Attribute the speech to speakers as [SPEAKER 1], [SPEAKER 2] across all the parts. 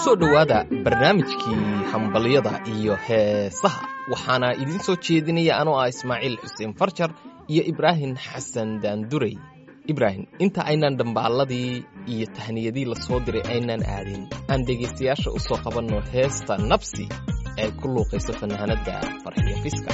[SPEAKER 1] kusoo dhowaada barnaamijkii hambalyada iyo heesaha waxaana idiin soo jeedinaya anoo ah ismaaciil xuseen farjar iyo ibraahim xasan daandurey ibraahim inta aynaan dhambaalladii iyo tahniyadii la soo diray aynaan aadin aan dhegaystayaasha u soo qabanno heesta nabsi ee ku luuqayso fanaanadda farxiyo fiska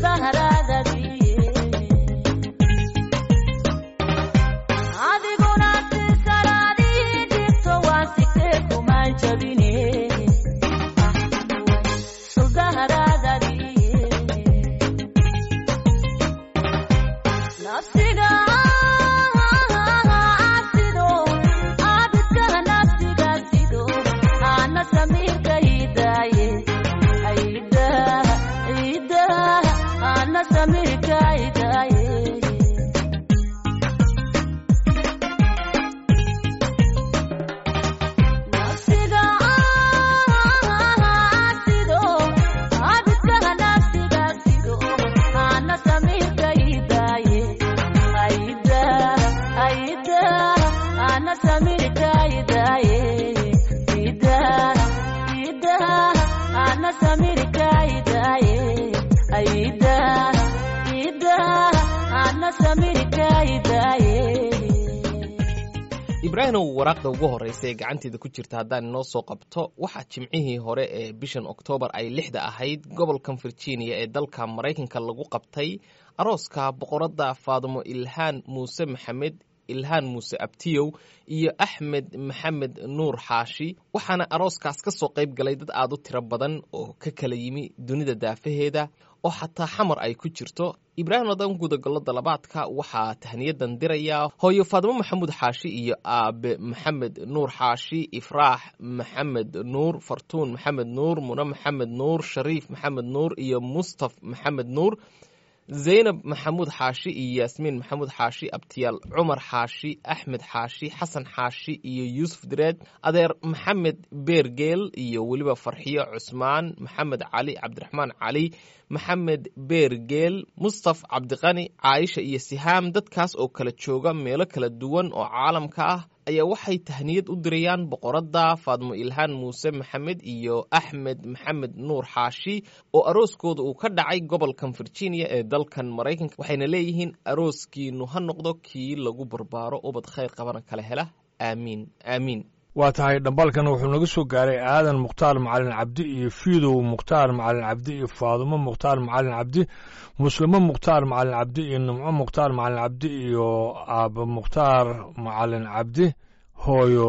[SPEAKER 1] ibraahimow waraaqda ugu horreysa ee gacanteeda ku jirta haddaan inoo soo qabto waxaa jimcihii hore ee bishan oktoobar ay lixda ahayd gobolkan virginia ee dalka maraykanka lagu qabtay arooska boqoradda faadimo ilhaan muuse maxamed ilhaan muuse abtiyow iyo axmed maxamed nuur xaashi waxaana arooskaas ka soo qayb galay dad aad u tiro badan oo ka kala yimi dunida daafaheeda oo xataa xamar ay ku jirto ibraahim odan gudagalo dalabaadka waxaa tahniyadan dirayaa hooyo faadimo maxamuud xaashi iyo aabe maxamed nuur xaashi ifraax maxamed nuur fartuun maxamed nuur mune maxamed nuur shariif maxamed nuur iyo mustaf maxamed nuur zaynab maxamuud xaashi iyo yaasmiin maxamuud xaashi abtiyaal cumar xaashi axmed xaashi xasan xaashi iyo yuusuf direed adeer maxamed beergeel iyo weliba farxiyo cusmaan maxamed cali cabdiraxmaan cali maxamed beergeel mustaf cabdiqani caaisha iyo sihaam dadkaas oo kala jooga meelo kala duwan oo caalamka ah ayaa waxay tahniyad u dirayaan boqoradda faadmo ilhaan muuse maxamed iyo axmed maxamed nuur xaashi oo arooskooda uu ka dhacay gobolkan virginia ee dalkan maraykanka waxayna leeyihiin arooskiinu ha noqdo kii lagu barbaaro ubad khayr qabana kala hela aamiin aamiin
[SPEAKER 2] waa tahay dhambalkan wuxuu naga soo gaaray aadan mukhtaar macalin cabdi iyo fiidow mukhtaar macalin cabdi iyo faadumo mukhtaar macalin cabdi muslimo mukhtaar macalin cabdi iyo nimco mukhtaar macalin cabdi iyo aaba mukhtaar macalin cabdi hooyo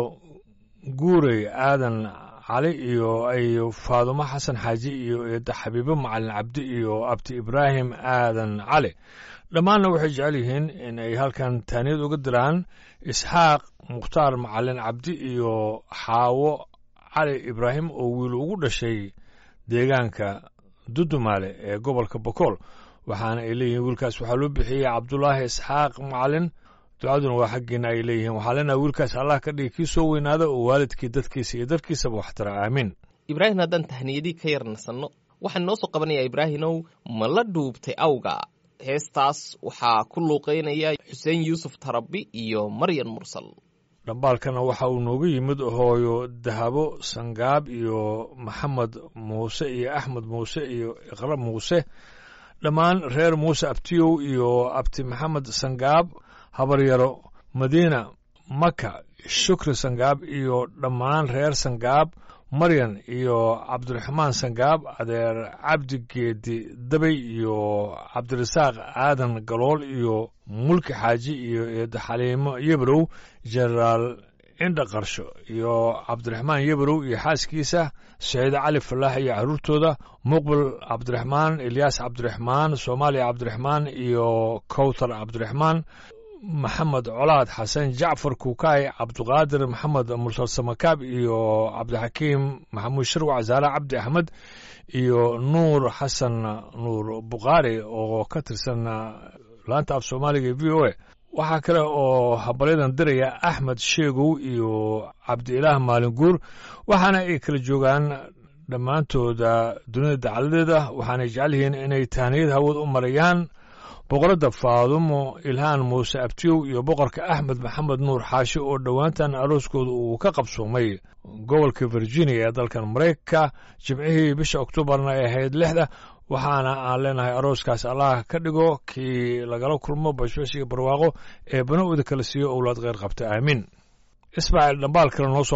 [SPEAKER 2] guurey aadan cali iyo iyo faadumo xasan xaaji iyo eedda xabiibo macalin cabdi iyo abti ibraahim aadan cali dhammaanna waxay jecel yihiin in ay halkan taaniyad uga diraan isxaaq mukhtaar macalin cabdi iyo xaawo cali ibraahim oo wiil ugu dhashay deegaanka dudumaale ee gobolka bokool waxaana ay leeyihiin wiilkaas waxaa loo bixiyey cabdulaahi isxaaq macalin ducaduna waa xaggiina ay leeyihiin waxaa leenaha wiilkaas allah ka dhigi kii soo weynaada oo waalidkii dadkiisa iyo dalkiisaba waxtara aamiin
[SPEAKER 1] ibraahim haddaan tahniyadii ka yar nasanno waxaan noo soo qabanayaa ibraahimow ma la dhuubtay awga heestaas waxaa ku luuqaynaya xuseen yuusuf tarabi iyo maryan mursal
[SPEAKER 2] dhambaalkana waxa uu nooga yimid hooyo dahabo sangaab iyo maxamed muuse iyo axmed muuse iyo iqra muuse dhammaan reer muuse abtiyow iyo abti maxamed sangaab habaryaro madiina maka shukri sangaab iyo dhammaan reer sangaab maryan iyo cabdiraxmaan sangaab adeer cabdi geedi dabay iyo cabdirasaaq aadan galool iyo mulki xaaji iyo eedda xaliimo yebrow jenaraal indha qarsho iyo cabdiraxmaan yebrow iyo xaaskiisa saciide cali falaax iyo carruurtooda muqbil cabdiraxmaan ilyaas cabdiraxmaan soomaaliya cabdiraxmaan iyo kowtar cabdiraxmaan maxamed colaad xasan jacfar kuukaay cabduqaadir maxamed mursal samakaab iyo cabdixakiim maxamuud sharwac zaare cabdi axmed iyo nuur xasan nuur bukhaari oo ka tirsan laanta af soomaaliga v o a waxaa kale oo habalyadan diraya axmed sheegow iyo cabdiilaah maalin guur waxaana ay kala joogaan dhammaantooda dunida dacaladeeda waxaanay jecel yihiin inay tahniyad hawad u marayaan boqoradda faadumo ilhaan muuse abtiyow iyo boqorka axmed maxamed nuur xaashi oo dhowaantan arooskooda uu ka qabsoomay gobolka virginia ee dalkan maraykanka jimcihii bisha oktoobarna ay ahayd lixda waxaana aan leenahay arooskaas allah ka dhigo kii lagala kulmo bashbashiga barwaaqo ee bana'ooda kala siiyo owlaad kheyr qabta aamiin ismaaciil dhambaal kale noo soo qabo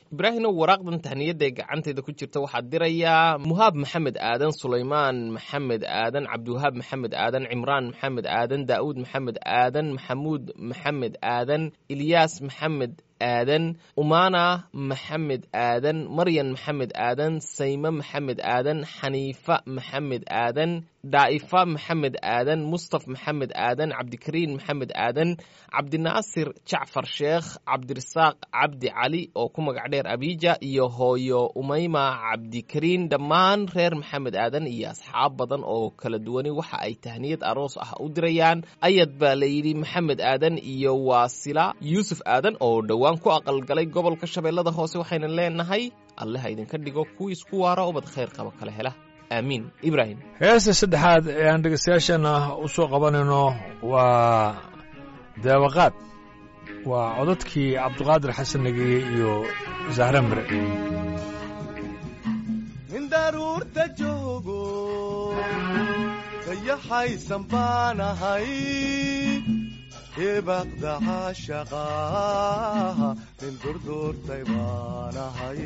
[SPEAKER 1] ibraahimow waraaqdan tahniyadda ee gacanteeda ku jirta waxaa dirayaa muhaab maxamed aadan sulaymaan maxamed aadan cabdiwahaab maxamed aadan cimraan maxamed aadan daa'uud maxamed aadan maxamuud maxamed aadan ilyaas maxamed aadan umaana maxamed aadan maryan maxamed aadan sayme maxamed aadan xaniifa maxamed aadan daa'ifa maxamed aadan mustaf maxamed aadan cabdikariin maxamed aadan cabdinaasir jacfar sheekh cabdirasaaq cabdi cali oo ku magac dheer abiija iyo hooyo umayma cabdikariin dhammaan reer maxamed aadan iyo asxaab badan oo kala duwani waxa ay tahniyad aroos ah u dirayaan ayad baa layidhi maxamed aadan iyo waasila yuusuf aadan oo dhowaan ku aqalgalay gobolka shabeellada hoose waxayna leenahay alle ha idinka dhigo kuwii isku waara ubad khayr qaba kala hela aamiin ibraahim
[SPEAKER 2] heesta saddexaad ee aan dhegeystayaashana u soo qabanayno waa deebaqaad waa codadkii cabdiqaadir xasan negiye iyo zahra mire
[SPEAKER 3] nin daruurta joogo dayaxaysan baanahay deebaqda caashaqaaha nin durduurtay baanahay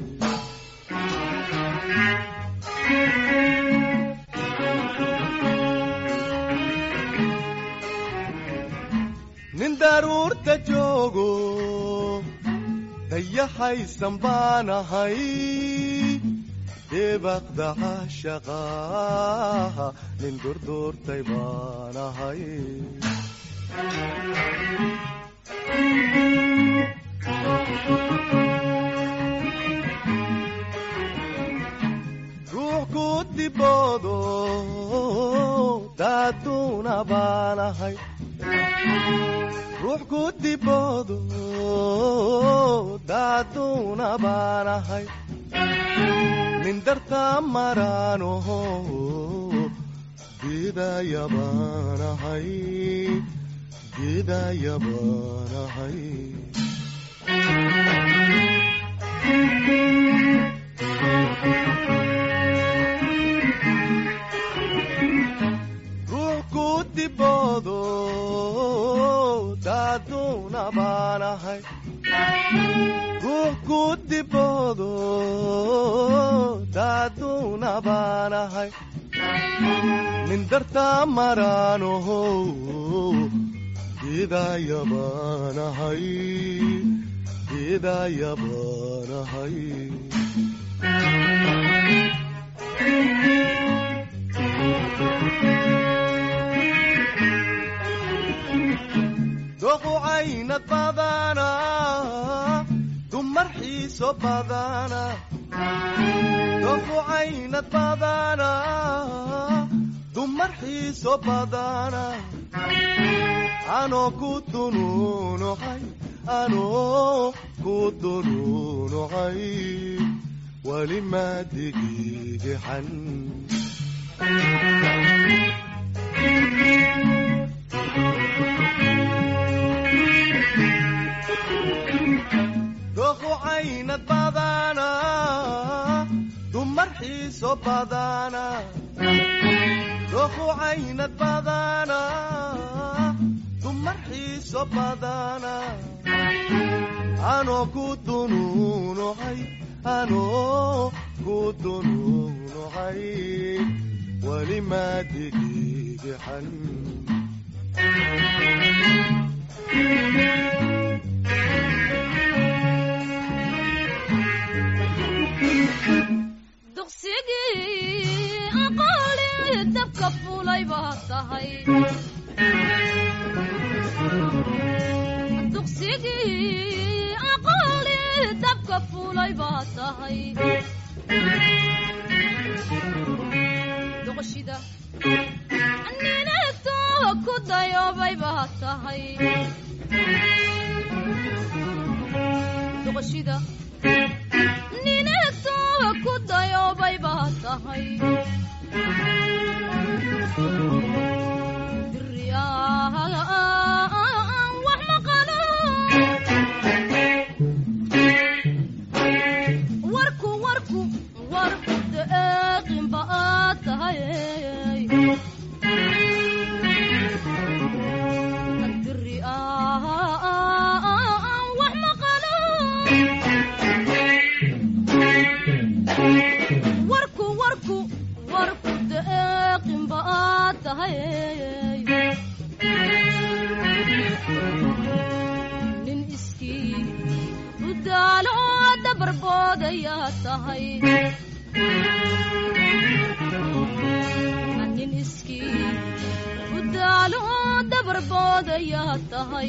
[SPEAKER 3] nin daruurta joogo dayaxaysan baanahay deebaqda caashaqaaha nin durduurtay baanahay ruux ku diboodo daaduuna baanahay ruux ku diboodo daaduuna baanahay nin dartaa maraanoho geedaya baanahay geedaya baanahay ruux ku diboodo daaduuna baanahay ruux ku diboodo daaduuna baanahay nin dartaa maraanoho geedaya baanahay geedaya baanahay doqu caynad badana dumar xiiso badana doqu caynad badana dumar xiiso badana anoo ku dunuunucay anoo ku dunuunucay weli maadigigixan doqu caynad badana dumar xiiso badana doqu caynad badana dumar xiiso badana anoo ku dunuunucay anoo ku dunuunucay weli maadigigixan
[SPEAKER 4] dugsigii aqooli dabka fulay baa tahay dugsigii aqooli dabka fulay baa tahay doqoshida ninagto ku dayoobay baa tahay doqoshida ninagto ku dayoobay baa tahay diriyaan wax maqalo warku warku warku deeqin baa tahay diriyaan wax maqalo tahay nin iskii u daalo dabarboodayaa tahay nin iskii u daalo dabarboodayaa tahay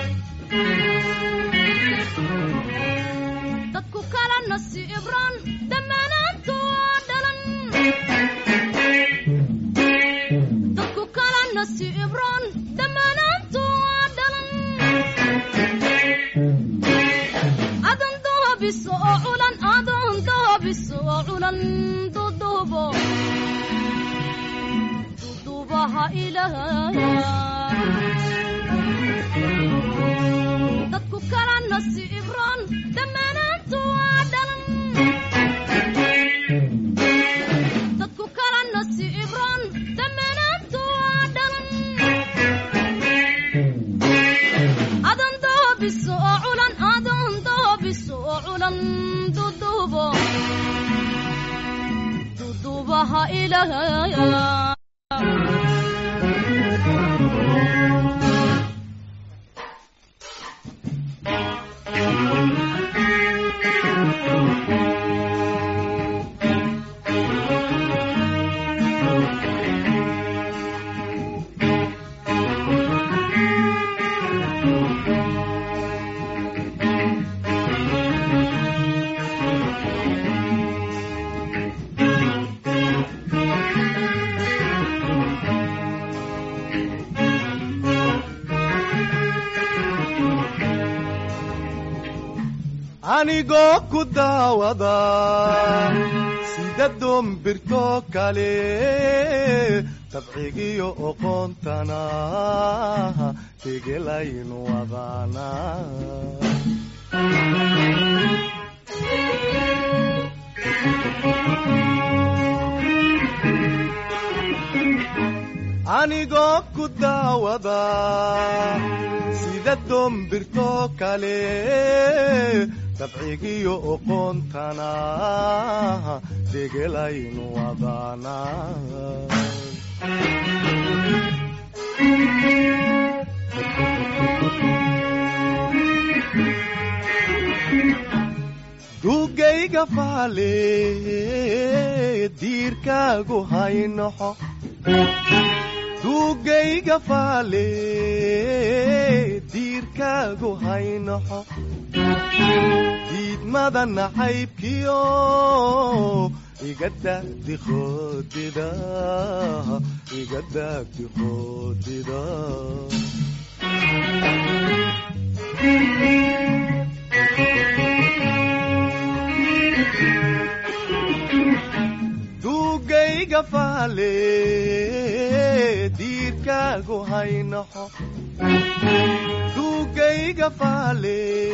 [SPEAKER 4] dadku kala nasiibran dhammaanaantu waa dhalan dadku kala nasiibran dhammaanaantu waa dhalan adan doobiso oo culan adan doobiso oo culan dudubo dudubaha ilaah dadku kala nasiibran dhammaanaantu waa dhalan dadku kala nasiibran dhammaanaantu waa dhalan adan doobiso oo culan adan doobiso oo culan dudubo dudubaha ilaah
[SPEAKER 3] anigoo ku daawada sida doombirto kale dabcigiyo oqoontana tegelaynu wadaana anigoo ku daawada sida doombirto kale dabcigiyo oqoontana degelaynu wadaana duugayga faale diirkaagu haynoxo duugayga faale diirkaagu haynoxo diidmada nacaybkiyo iga daagdi qoodida iga daagdi qoodida duugayga faale diirkaagu haynoxo duugayga faale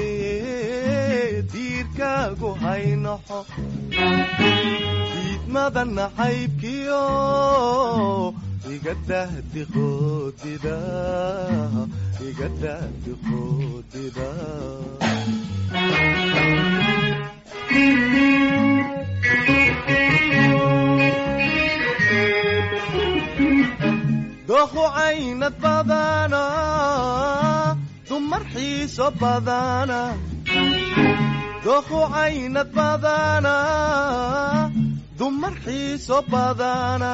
[SPEAKER 3] diirkaagu haynoxo diidmada nacaybkiyo iga dahdi qoodida iga dahdi qoodida dooqu caynad badana dumar xiiso badana dooqu caynad badana dumar xiiso badana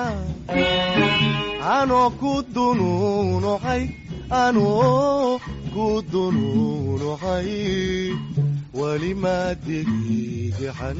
[SPEAKER 3] anoo ku dunuunucay anoo ku dunuunucay weli maa degigaxan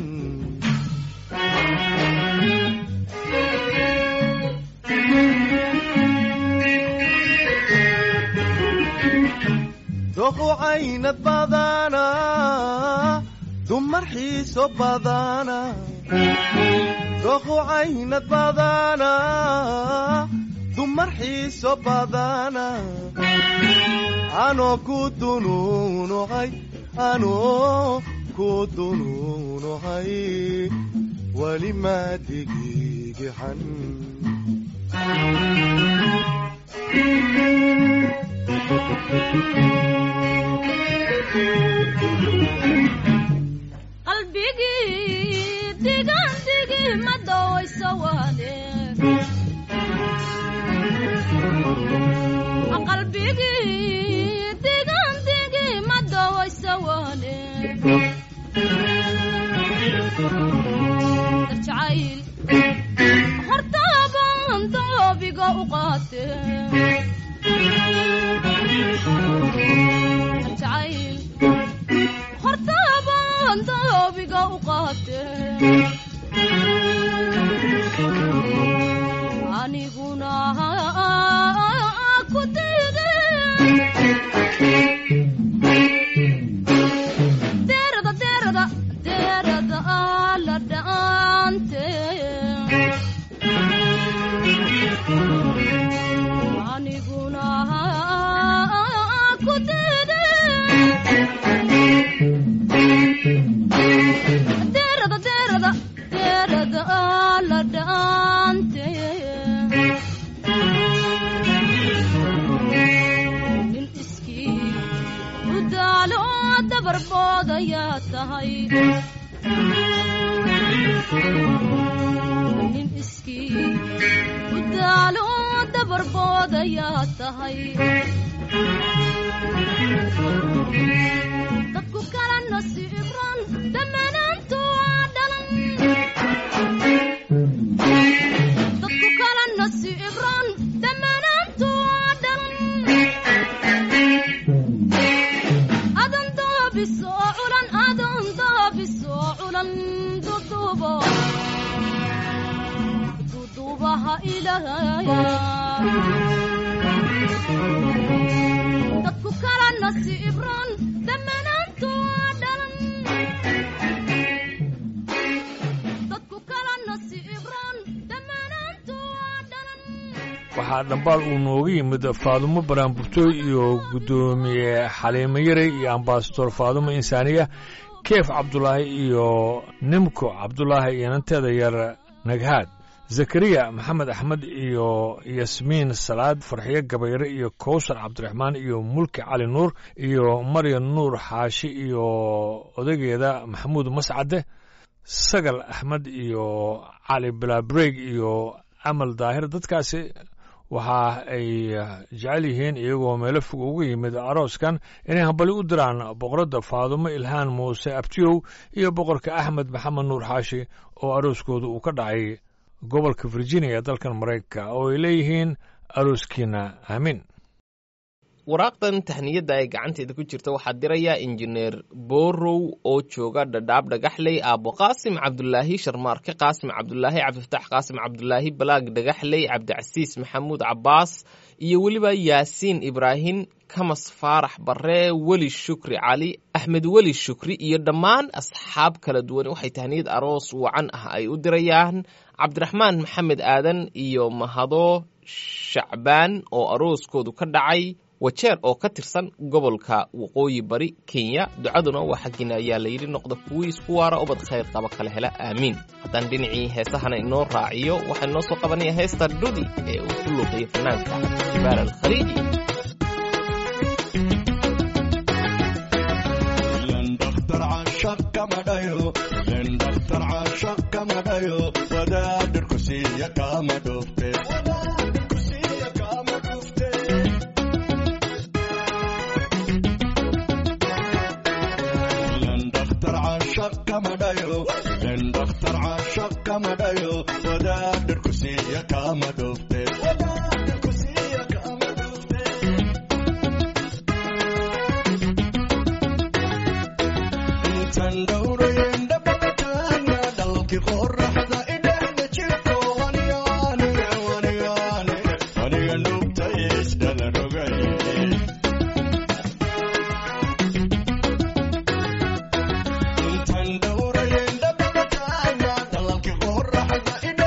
[SPEAKER 3] dooqu caynad badana dumar xiiso badana dooqu caynad badana dumar xiiso badana anoo ku dunuunucay anoo ku dunuunucay weli maa degigaxan
[SPEAKER 4] qalbigii digan digi ma dawayso waane doobiga u qaate jacayl hortaabaan doobiga u qaate aniguna ku diide deerada deerada deerada la dhaante aniguna ku diide deerada deerada deerada la dhaante nin iskii u daalo dabarboodaya tahay nin iskii u daalo dabarboodaya tahay dadku kala nasiibran dhammaanaantu waa dhalan dadku kala nasiibran dhammaanaantu waa dhalan adan daabisoo culan adan daabisoo culan dudubo dudubaha ilaahaya dadku kala nasiibran dhammaanaantu waa dhalan dadku kala nasiibran dhammaanaantu waa dhalan
[SPEAKER 2] waxaa dhambaal uu nooga yimid faadumo baraanburtooy iyo guddoomiye xaliimo yare iyo ambasador faadumo insaaniya keef cabdulaahi iyo nimko cabdulaahi iyo nanteeda yar naghaad zakariya maxamed axmed iyo yasmiin salaad farxiyo gabayre iyo kowsar cabdiraxmaan iyo mulki cali nuur iyo maryan nuur xaashi iyo odageeda maxamuud mascade sagal axmed iyo cali bilaabreg iyo amal daahir dadkaasi waxa ay jecel yihiin iyagoo meelo fog uga yimid arooskan inay hambali u diraan boqoradda faadumo ilhaan muuse abtiyow iyo boqorka axmed maxamed nuur xaashi oo arooskooda uu ka dhacay gobolka virginia ee dalkan maraykanka oo ay leeyihiin arooskiina aamin
[SPEAKER 1] waraaqdan tahniyadda ay gacanteeda ku jirta waxaa diraya injineer borow oo jooga dhadhaab dhagaxley aabo qaasim cabdulaahi sharmaarke qaasim cabdulaahi cabdifataax qaasim cabdulaahi balaag dhagaxley cabdicasiis maxamuud cabaas iyo weliba yaasiin ibraahim kamas faarax barre weli shukri cali axmed weli shukri iyo dhammaan asxaab kala duwan waxay tahniyad aroos wacan ah ay u dirayaan cabdiraxmaan maxamed aadan iyo mahado shacbaan oo arooskoodu ka dhacay wajeer oo ka tirsan gobolka waqooyi bari kenya ducaduna waa xaggiina ayaa layidhi noqda kuwii isku waara ubad khayr qaba kala hela aamiin haddaan dhinacii heesahana inoo raaciyo waxaa inoo soo qabanaya heesta dhudi ee uu ku luuqayo fanaanka jibaal alkhaliiji
[SPEAKER 3] wadaadhar kusiiya kaama dhufte dhakhtar caashaq kama dhayo wadaadhar kusiiya kaama dhufte intan dhowrayen dhabataana dhalki qoraxda idhahda jirko aniga aniga aniga aniga nugta isdhalan ogaye intan dhowrayen dhabataana dhalalki qoraxda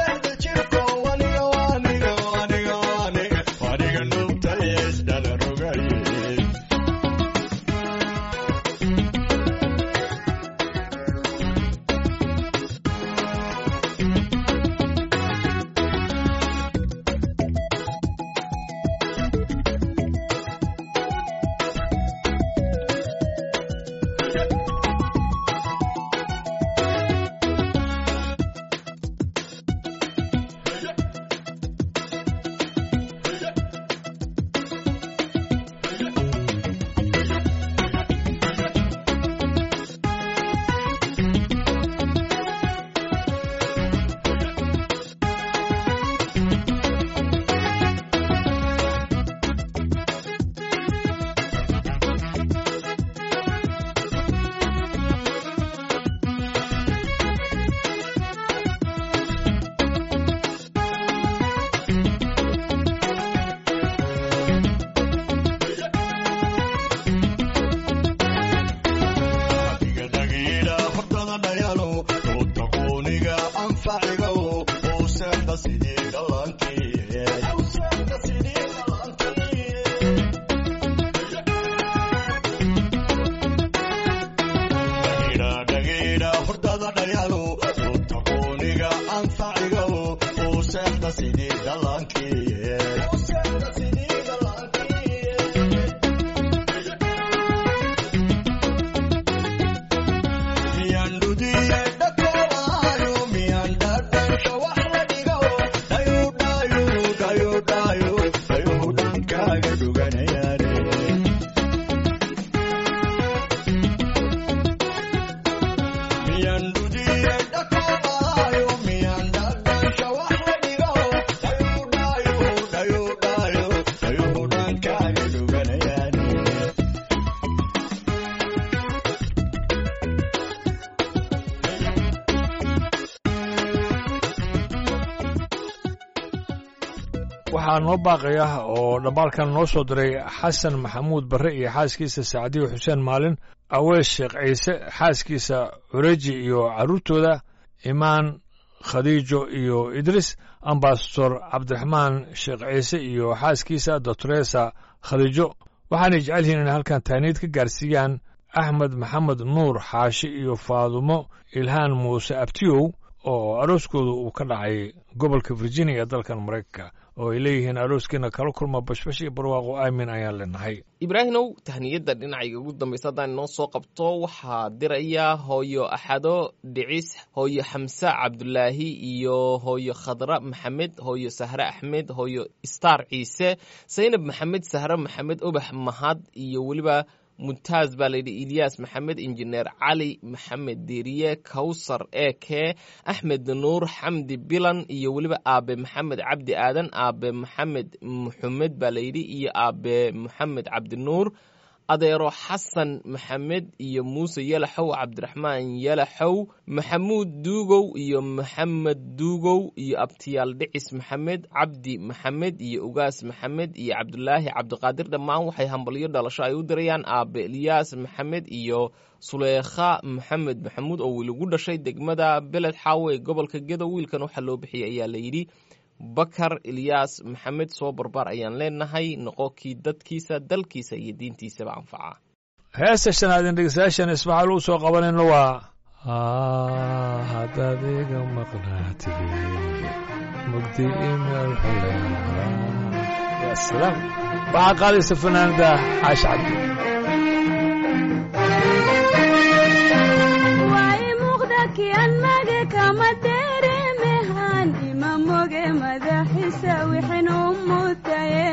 [SPEAKER 2] waxaa noo baaqaya oo dhammaalkan noo soo diray xasan maxamuud barre iyo xaaskiisa sacdiyo xuseen maalin awees sheekh ciise xaaskiisa cureji iyo carruurtooda imaan khadiijo iyo idris ambasador cabdiraxmaan sheekh ciise iyo xaaskiisa doctoresa khadiijo waxaanay jecel yihiin inay halkan taaniid ka gaarsiiyaan axmed maxamed nuur xaashi iyo faadumo ilhaan muuse abtiyow oo arooskooda uu ka dhacay gobolka virginia ee dalkan maraykanka oo ay leeyihiin arooskiina kala kulma bashbash iyo barwaaqo aamin ayaan leenahay
[SPEAKER 1] ibraahimow tahniyadda dhinacayga ugu dambaysa haddaan inoo soo qabto waxaa diraya hooyo axado dhicis hooyo xamse cabdulaahi iyo hooyo khadra maxamed hooyo sahre axmed hooyo star ciise saynab maxamed sahre maxamed ubax mahad iyo weliba muntaaz baa layidhi ilyaas maxamed injineer cali maxamed deriye kawsar eke axmed nuur xamdi bilan iyo weliba aabe maxamed cabdi aadan aabe maxamed muxamed baa layidhi iyo aabe maxamed cabdinuur adeero xasan maxamed iyo muuse yalaxow cabdiraxmaan yalaxow maxamuud duugow iyo maxamed duugow iyo abtiyaal dhicis maxamed cabdi maxamed iyo ugaas maxamed iyo cabdulaahi cabdiqaadir dhammaan waxay hambalyo dhalasho ay u dirayaan aabe eliyaas maxamed iyo suleekha maxamed maxamuud oo wiil ugu dhashay degmada beled xaawo ee gobolka gedo wiilkan waxaa loo bixiyay ayaa layidhi bakar ilyaas maxamed soo barbaar ayaan leenahay noqo kii dadkiisa dalkiisa iyo diintiisaba anfaca
[SPEAKER 2] heesta shanaadin dhegeystayaashan ismaxaal uu soo qabanayno waa haddaad iga maqnaatid mugdi imaal ya salaam waxaa qaadaysa fanaanada caashi cabdi
[SPEAKER 5] way muuqda kian mage kama deremehan ima moge madaxiisa wixin u mutaye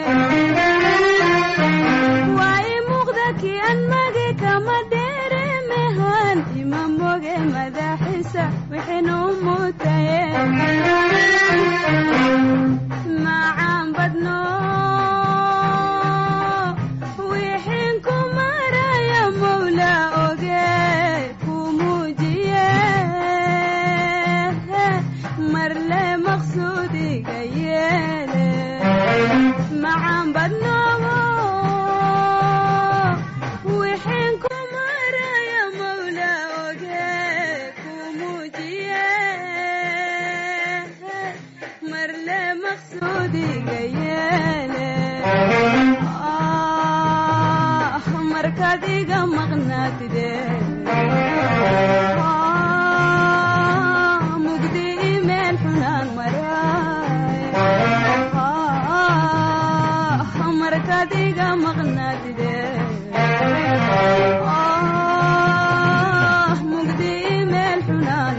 [SPEAKER 5] way muuqda kian mage kama deremehan ima moge madaxiisa wixin u mutaye macaan badno wixin ku maraya mawla oge ku muujiye marle maqsuudiga yeele macaan badnoobo wixin ku maraya mawla oge ku muujiye marle maqsuudiga yeele ah markaad iga maqnaatide Ah, mugdi imeel xunaan maraay Ah, markaad iga maqnaatide Ah, mugdi imeel xunaan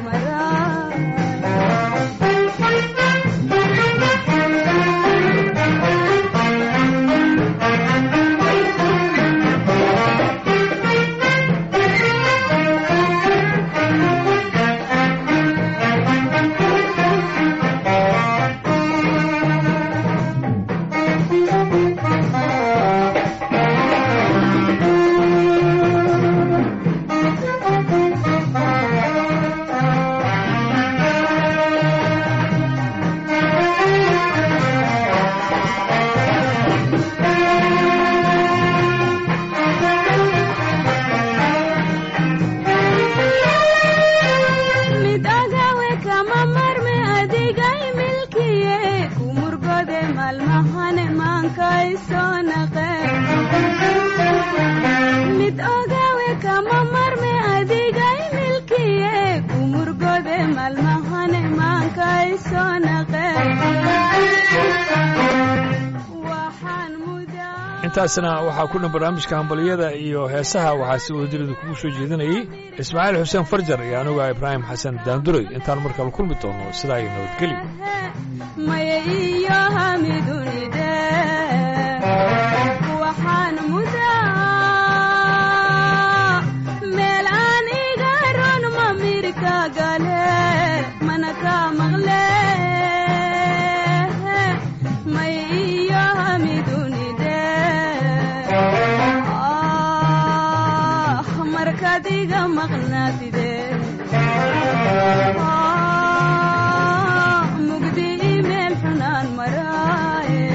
[SPEAKER 5] mid agawe kama marme adigay milkiye ku murgode maalmahane maankay soo naqe mid ogawe kama marme adigay milkiye ku murgode maalmahane maankay soo naqe waxaan mudaa
[SPEAKER 2] intaasna waxaa ku dhan barnaamijka hambaliyada iyo heesaha waxaa si wadajirida kugu soo jeedinayey ismaaciil xuseen farjar iyo anuga ibraahim xasan daanduray intaan markale kulmi doono sidaa iyo nabadgelyo
[SPEAKER 5] maya iyo hamidunide waxaan mudaa meel aan iga ron mamirka gale mana ka maqle maya iyo hamidunide ah markaad iga maqnaatide Ah, mugdi imeel xunaan maraaye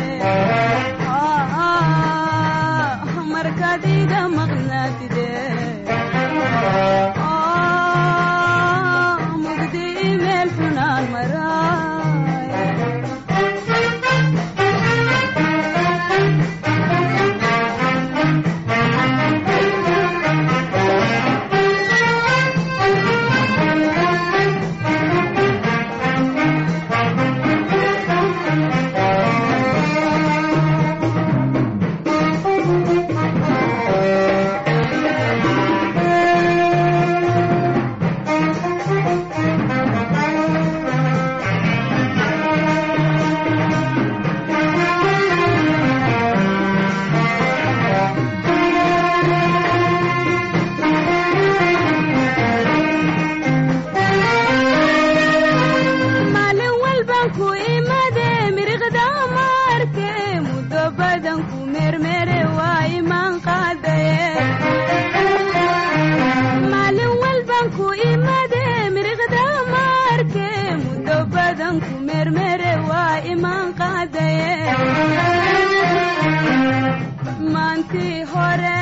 [SPEAKER 5] badan ku meermeere waa imaan qaadaye maalin walban ku imade miriqda maarke muddo badan ku meermeere waa imaan qaadaye maantii hore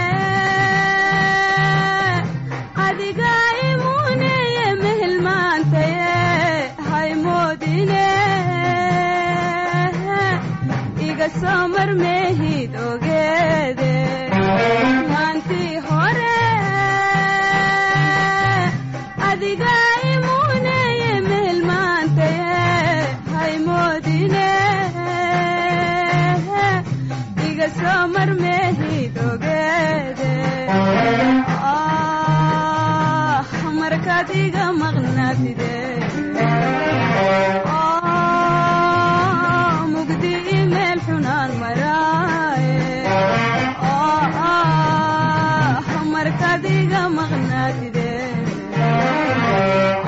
[SPEAKER 5] adiga imuneye mehelmaantaye haymoodine iga soo marmeehid ogeede maantii hore adiga imuneye mehelmaantaye haymoodine iga soo marmeehid ogeede ah markaad iga maqnaatide ah mugdi imeel xunaan maraaye ah markaad iga maqnaatide